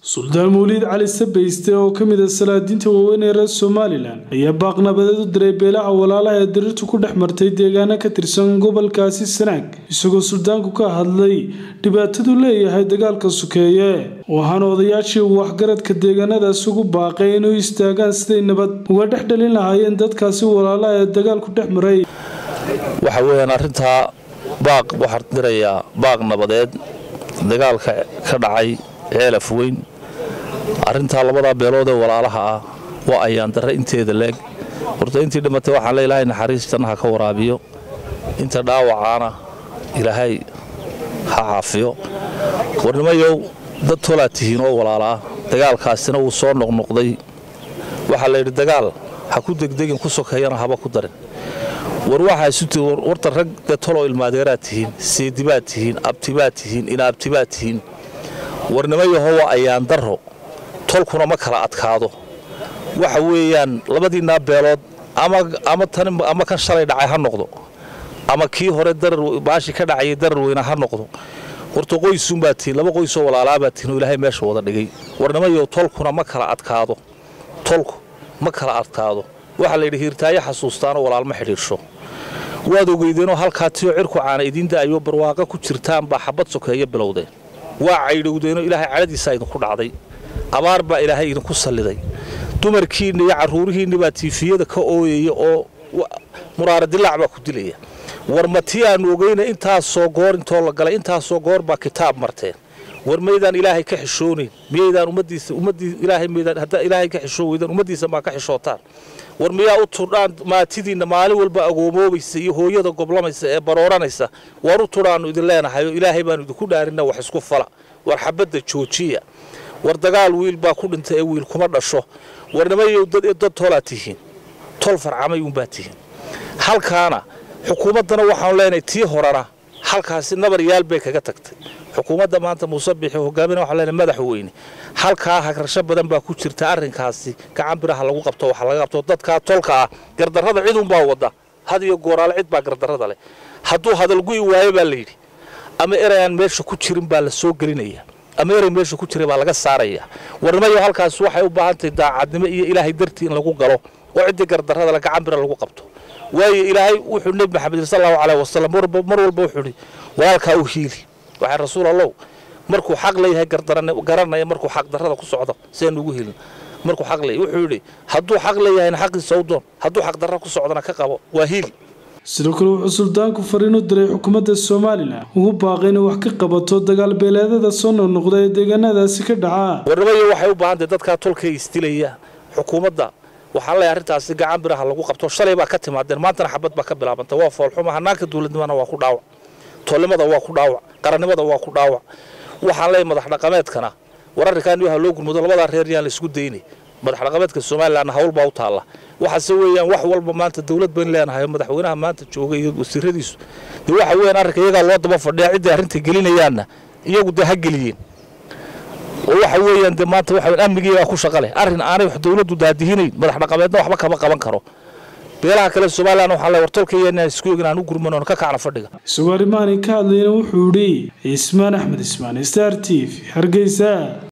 suldaan mawliid cali sabayste oo ka mid ah salaadiinta waaweyn ee reer somalilan ayaa baaqnabadeed u diray beelaha walaalaha ee diriirtu ku dhex martay deegaano ka tirsan gobolkaasi sanaag isagoo suldaanku ka hadlay dhibaatadu leeyahay dagaalka sukeeye waxaana odayaashii waxgaradka deegaanadaas ugu baaqay inuu istaagaan siday nabad uga dhex dhalin lahaayeen dadkaasi walaalaha ee dagaalku dhex maray waxa weeyaan arrintaa baaq waxaan dirayaa baaq nabadeed dagaalka ka dhacay ceelaf weyn arrintaa labadaa beelood ee walaalaha ah waa ayaan darre inteeda leeg horta intii dhimatay waxaan le ilaahay naxariis jannaha ka waraabiyo inta dhaawacaana ilaahay ha caafiyo warnimayow dad tolaa tihiin oo walaala ah dagaalkaasina wuu soo noqnoqday waxaa layidhi dagaal ha ku degdegin ku sokeeyana haba ku darin war waxaa isuti warta rag dee toloo ilmaadeeraad tihiin seedibaad tihiin abtibaad tihiin inaabtibaad tihiin warnimayaho waa ayaan darro tolkuna ma kala adkaado waxa weeyaan labadiinaa beelood ama kan shalay dhacay ha noqdo ama kii hore baashi ka dhacayay darar weyna ha noqdo horta qoysuunbaa tihiin laba qoysoo walaalaabaad tihiin oo ilaahay meesha wada dhigay warnimayo tolkuna ma kala adkaado tolku ma kala adkaado waxaa layidhi hiirtaayo xasuustaanoo walaalma xidhiirsho waad ogeydeenoo halkaa tiyoo cirku caana idiin da'ayo barwaaqo ku jirtaan baa xabad sokeeyo bilowdeen waa caydhowdeenoo ilaahay cadhadiisaa idinku dhacday abaar baa ilaahay idinku salliday dumarkiinna iyo carruurihiinna baa tiifiyada ka ooyaya oo muraara dilaac baa ku dilaya war ma tii aannu ogeyna intaasoo goor intoo la galay intaasoo goor baa kitaab marteen war maydaan ilaahay ka xishoonayn miyaydaan ummaddiisa ummaddii ilaahay maydaan haddaa ilaahay ka xishoon weydaan ummaddiisa maa ka xishootaan war miyaa u tudhaan maatidiinna maalin walba agoomoobaysa iyo hooyada goblamaysa ee barooranaysa war u tudhaannu idin leenahay oo ilaahay baannu idinku dhaarinna wax isku fala war xabadda joojiya war dagaal wiil baa ku dhintay ee wiil kuma dhasho warnimayow dad tolaa tihiin tol farcamay uunbaa tihiin halkaana xukuumaddana waxaanu leenahay tii horena halkaasi nabar yaal bay kaga tagtay xukuumadda maanta muuse bixi hogaamin waxaan leenahay madaxweyne halkaa hagrasho badan baa ku jirta arrinkaasi gacan biraha lagu qabto waxa laga qabto dadkaa tolka ah gardarrada ciduunbaa wadda had iyo gooraale cid baa gardarrada leh hadduu hadalgu'i waayo baa layidhi ama erayaan meesha ku jirin baa la soo gelinaya ama eray meesha ku jiray baa laga saaraya warnimayo halkaas waxay u baahan tahay daacadnimo iyo ilaahay dartii in lagu galo oo ciddii gardarrada le gacan bira lagu qabto waayo ilaahay wuxuu nebi maxamed sal allahu caleyh wasalam mar walba wuxuu idhi walaalkaa u hiili waxay rasuul allow markuu xaq leeyahay garanaya markuu xaq darrada ku socdo siaynu ugu helin markuu xaq leeyahay wuxuu yidhi hadduu xaq leeyahayna xaqiisa u doon hadduu xaq darra ku socdona ka qabo waa hiili sidoo kale wuxuu suldaanku fariin u diray xukuumadda somalilan ugu baaqay inay wax ka qabato dagaal beeleedada soo noqnoqda ee deegaanadaasi ka dhacaa warnimayo waxay u baahan tahay dadkaa tolkay isdilaya xukuumadda waxaan leeyahay arrintaasi gacan biraha lagu qabto shalay baa ka timaadeen maantana xabad baa ka bilaabanta waa foolxuma hanaanka dowladnimana waa ku dhaawac tolnimada waa ku dhaawac qarannimada waa ku dhaawac waxaan leeyahay madax dhaqameedkana war arrinkaan waxa loo gurmudo labadaa reer yaan la isku daynay madax dhaqameedka somalilan hawl baa u taalla waxaase weeyaan wax walba maanta dowlad bayn leenahay oo madaxweynaha maanta jooga iyo wasiiradiisu dee waxa weeyaan arrinka iyagaa loo daba fadhiya ciddii arrinta gelinayaanna iyagu dee ha geliyeen oo waxa weeyaan dee maanta waxa weyan amnigiigaa ku shaqa leh arrin aanay wax dowladdu daadihinayn madax dhaqameedna waxba kama qaban karo beelaha kale somalilan waxaa le war tolkaya inaan isku egin aan u gurman oon ka kacna fadhiga isagoo arrimahaani ka hadlayna wuxuu idhi cismaan axmed ismaan star t v hargeysa